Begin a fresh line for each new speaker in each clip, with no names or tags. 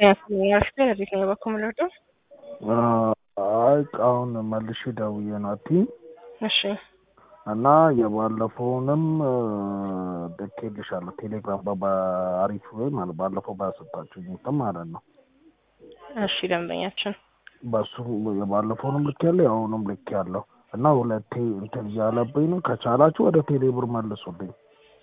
ያስገኝ እንዴት ነው በኩል ምንወደው?
አይ አሁን መልሼ ደውዬ ናቲ
እሺ
እና የባለፈውንም ልኬልሻለሁ ቴሌግራም በአሪፍ ወይ ማለት ባለፈው ባሰጣችሁኝ እንትን ማለት ነው።
እሺ ደንበኛችን
በሱ የባለፈውንም ልክ ያለው የአሁኑም ልክ ያለው እና ሁለቴ እንትን እያለብኝ ነው። ከቻላችሁ ወደ ቴሌብር መልሱልኝ።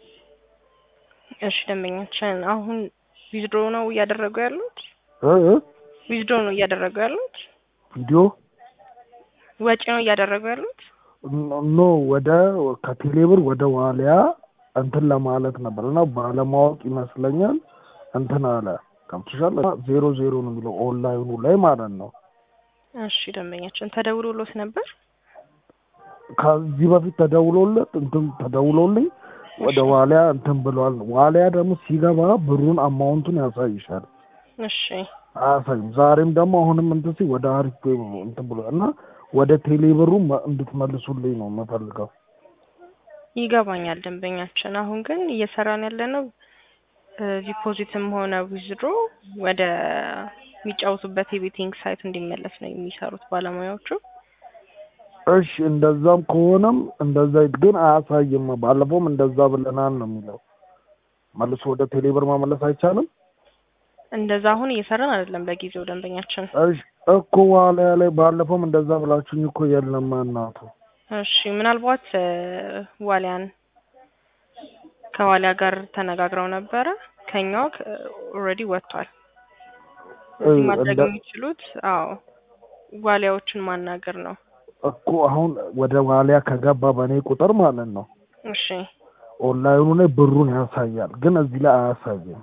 እሺ ደንበኛችን አሁን ዊዝድሮ ነው እያደረጉ ያሉት?
እ እ
ዊዝድሮ ነው እያደረጉ ያሉት?
ቪዲዮ
ወጪ ነው እያደረጉ ያሉት?
ኖ ወደ ከቴሌብር ወደ ዋሊያ እንትን ለማለት ነበር እና ባለማወቅ ይመስለኛል እንትን አለ ከምትሻል ዜሮ ዜሮ ነው የሚለው ኦንላይኑ ላይ ማለት ነው።
እሺ ደንበኛችን ተደውሎሎት ነበር?
ከዚህ በፊት ተደውሎለት እንትን ተደውሎልኝ ወደ ዋሊያ እንትን ብለዋል። ዋሊያ ደግሞ ሲገባ ብሩን አማውንቱን ያሳይሻል።
እሺ
አያሳይም። ዛሬም ደግሞ አሁንም እንትን ሲል ወደ አሪፍ ፔይ እንትን ብሏል እና ወደ ቴሌብሩ እንድትመልሱልኝ ነው የምፈልገው።
ይገባኛል ደንበኛችን። አሁን ግን እየሰራን ያለነው ዲፖዚትም ሆነ ዊዝድሮ ወደ የሚጫወቱበት የቤቲንግ ሳይት እንዲመለስ ነው የሚሰሩት ባለሙያዎቹ።
እሺ እንደዛም ከሆነም እንደዛ ግን አያሳይም። ባለፈውም እንደዛ ብለናል ነው የሚለው። መልሶ ወደ ቴሌብር መመለስ አይቻልም።
እንደዛ አሁን እየሰራን አይደለም ለጊዜው ደንበኛችን።
እሺ እኮ ዋሊያ ላይ ባለፈውም እንደዛ ብላችሁኝ እኮ የለም እናቱ።
እሺ ምናልባት ዋሊያን ከዋሊያ ጋር ተነጋግረው ነበረ። ከኛው ኦልሬዲ ወጥቷል። እዚህ ማድረግ የሚችሉት አዎ ዋሊያዎችን ማናገር ነው
እኮ አሁን ወደ ዋሊያ ከገባ በእኔ ቁጥር ማለት ነው
እሺ
ኦንላይኑ ላይ ብሩን ያሳያል፣ ግን እዚህ ላይ አያሳይም።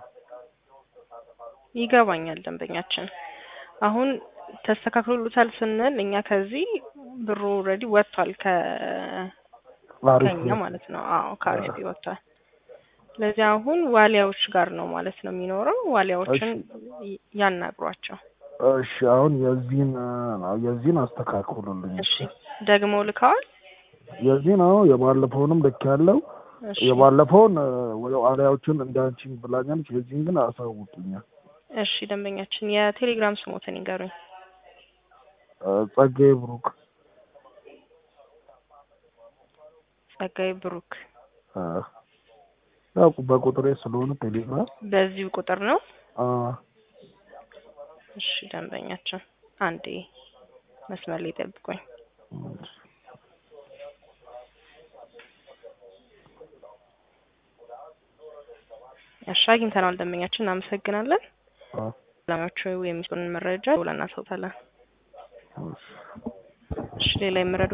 ይገባኛል ደንበኛችን። አሁን ተስተካክሎሉታል ስንል እኛ ከዚህ ብሩ ኦልሬዲ ወጥቷል ከ
አሪፍ
ከኛ ማለት ነው። አዎ ከአሪፍ ወጥቷል። ስለዚህ አሁን ዋሊያዎች ጋር ነው ማለት ነው የሚኖረው። ዋሊያዎችን ያናግሯቸው።
እሺ አሁን የዚህን የዚህን አስተካክሉልኝ።
እሺ ደግሞ ልከዋል።
የዚህን አዎ የባለፈውንም ልክ ያለው
እሺ
የባለፈውን ዋሊያዎችን እንዳንቺኝ ብላኛለች። የዚህን ግን አሳውቁኛል።
እሺ ደንበኛችን የቴሌግራም ስሞትን ይንገሩኝ።
ጸጋዬ ብሩክ
ጸጋዬ ብሩክ።
ያው በቁጥሬ ስለሆነ ቴሌግራም
በዚሁ ቁጥር ነው።
አ
እሺ ደንበኛችን አንዴ መስመር ላይ ጠብቁኝ። እሺ አግኝተናል ደንበኛችን፣ እናመሰግናለን።
አ
ባለሙያዎቹ የሚሰጡንን መረጃ ብለን እናስወጣለን።
እሺ
እሺ ሌላ የምረዱ